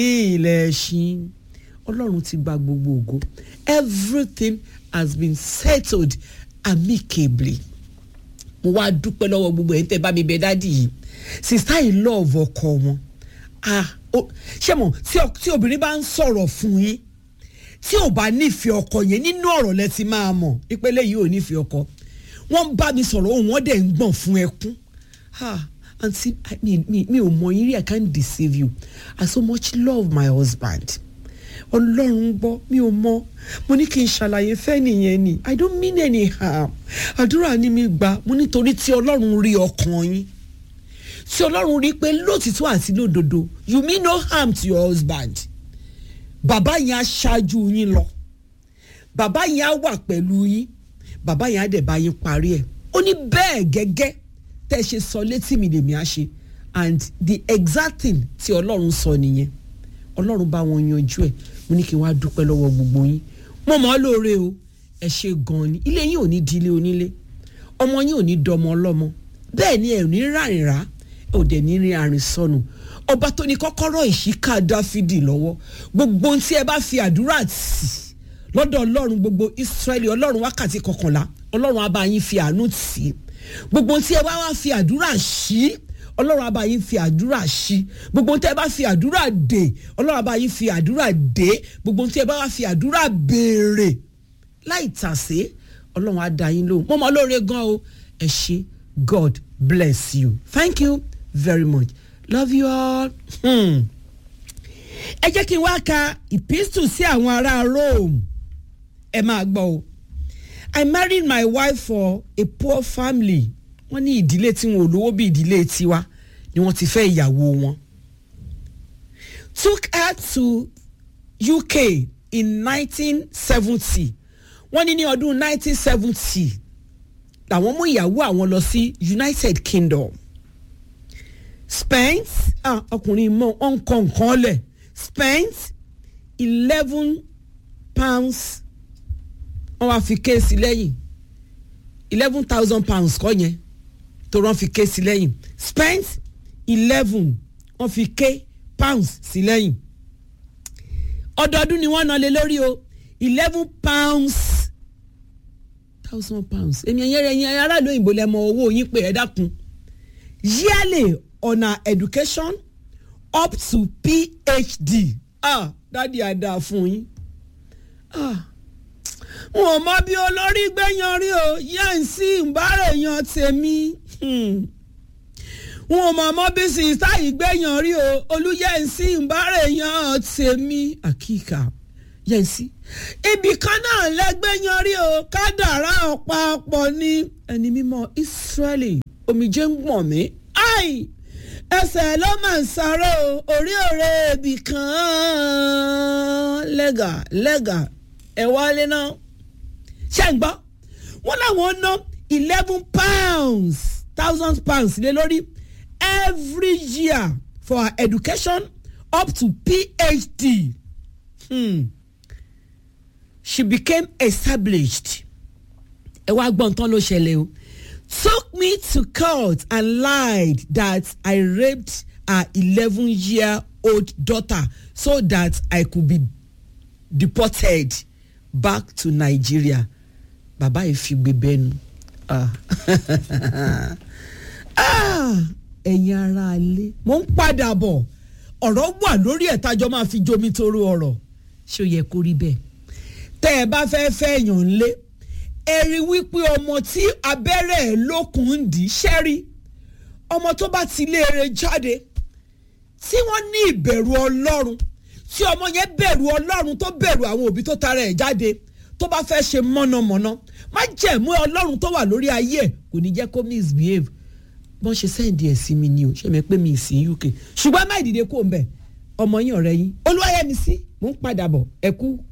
ilẹ̀ ṣin ọlọ́run ti gba gbogbo ògo everything has been settled amicably mo wá dúpẹ́ lọ́wọ́ gbogbo ẹ̀ ń tẹ́ bá mi bẹ dádì yìí sista yìí love ọkọ wọn ah ṣé mo tí obìnrin bá ń sọ̀rọ̀ fún yín tí ò bá nífẹ̀ẹ́ ọkọ yẹn nínú ọ̀rọ̀ lẹ ti máa mọ̀ ìpele yìí ò nífẹ̀ẹ́ ọkọ wọ́n bá mi sọ̀rọ̀ òun wọ́n dẹ̀ ń gbọ̀n fún ẹkún àǹtí mi ò mọ yín rí I can't deceive you I so much love my husband ọlọ́run gbọ́ mi ò mọ mo ní kí n ṣàlàyé fẹ́ nìyẹn ni I don't mean any harm àdúrà ni mi gbà mo nítorí tí ọlọ́run rí ọkàn yín tí ọlọ́run rí pé lótìtọ́ àti lódodo you mean no harm to your husband bàbá yẹn á ṣáájú yín lọ bàbá yẹn á wà pẹ̀lú yín bàbá yẹn á dẹ̀ bá yín parí ẹ̀ ó ní bẹ́ẹ̀ gẹ́gẹ́ tẹ́ ẹ ṣe sọ létí mi lèmi á ṣe and the exact thing tí ọlọ́run sọ nìyẹn ọlọ́run bá wọn yanjú ẹ̀ mo ní kí n wá dúpẹ́ lọ́wọ́ gbogbo yín mo mọ̀ ọ́ lóore o ẹ ṣe gan-an ni ilé yín ò ní di ilé onílé ọmọ yín ò ní dọmọ ọlọ́mọ bẹ́ẹ̀ ni ẹ ò ní rárìn rà ẹ ò dẹ̀ ní rí àrìn sọnù ọba tó ní kọ́kọ́rọ́ ìṣíkà dáfídì lọ́wọ́ gbogbo ohun tí ẹ bá fi àdúrà tì lọ́dọ̀ ọlọ́run gbogbo ìsírẹ́lì ọlọ́run wákàtí kọkànlá ọlọ́run á bá yín fi àánú tì í gbogbo ohun tí ẹ bá wá fi àdúrà ṣí ọlọ́run á bá yín fi àdúrà ṣí gbogbo ohun tí ẹ bá fi àdúrà dè ọlọ́run á bá yín fi àdúrà dè gbogbo ohun tí ẹ bá wá fi àdúrà béèrè láì tàsé ọlọ́run á dá yín lóhùn mo mọ̀ lóore gan o ẹ ṣé God bless you thank you very much love you all. Hmm. ẹ jẹ́ kí n wá ka epistle sí àwọn ará Rome ẹ máa gbọ́ o I married my wife for a poor family wọ́n ní ìdílé tí wọn ò lówó bí ìdílé tiwa ni wọ́n ti fẹ́ ìyàwó wọn. took her to UK in 1970 wọ́n ní ní ọdún 1970 làwọn mú ìyàwó àwọn lọ sí United Kingdom spent ah ọkùnrin mọ ọ̀nkọ̀ nǹkan lẹ̀ spent eleven pounds wọ́n wá fi kéèsì lẹ́yìn eleven thousand pounds kọ́ yẹn tó rán fi ké sí lẹ́yìn spent eleven wọ́n fi ké pounds sí lẹ́yìn ọdọọdún ni wọ́n ná lé lórí o eleven pounds thousand pounds èmi ẹ̀yẹ́ rẹ̀ yẹn aráàlú òyìnbó lẹ́mọ owó yín pé ẹ dákun yearly on our education up to PhD ah dádì àdá fún yín ah wọn ò mọ bí olórí gbẹ̀yàn rí o yẹn sí ìbára èèyàn tèmi wọn ò mọ mọ bí sísá yìí gbẹ̀yàn rí o olúyẹ̀nsí ìbára èèyàn tèmi àkíkà yẹ̀nsí ibì kan náà lẹ́gbẹ̀yàn rí o kádàrá ọ̀pápọ̀ ní ẹni mímọ́ Ísírẹ́lì omijé ń gbọ̀n mí ai ẹsẹ̀ ló máa ń sáré o orí òré ibì kan lẹ́gà lẹ́gà ẹ̀ wálé náà ṣe ń gbọ́ wọ́n láwọn ná eleven pounds thousand pounds lé lórí every year for her education up to PhD hmm. she became established ẹ wá gbọ́n tán ló ṣẹlẹ̀ o took me to court and lied that I raped her eleven year old daughter so that I could be deported back to Nigeria bàbá yìí fi gbé bẹ́nu ẹ̀yin ara ilé mo ń padà bọ̀ ọ̀rọ̀ wà lórí ẹ̀ tájọ́ máa fi jomi toro ọ̀rọ̀ ṣé ó yẹ kó rí bẹ́ẹ̀ tẹ́ ẹ bá fẹ́ fẹ́ èèyàn lé ẹ rí wípé ọmọ tí abẹ́rẹ́ ẹ̀ lókun ń dì í ṣẹ́rí ọmọ tó bá ti léere jáde tí wọ́n ní ìbẹ̀rù ọlọ́run tí ọmọ yẹn bẹ̀rù ọlọ́run tó bẹ̀rù àwọn òbí tó tara ẹ̀ jáde tó bá fẹ́ ṣe mọ̀nàmọ́ná má jẹ̀mú ọlọ́run tó wà lórí ayé ẹ̀ kò ní jẹ́ kó misbehave bọ́n ṣe sẹ́ǹdì ẹ̀ sí mi ni o ṣe mi pé mi sí UK ṣùgbọ́n má ìdìde kó ń bẹ̀ ọmọ yín ọ̀rẹ́ yín olúwayẹmísí mò ń padà bọ̀ ẹ kú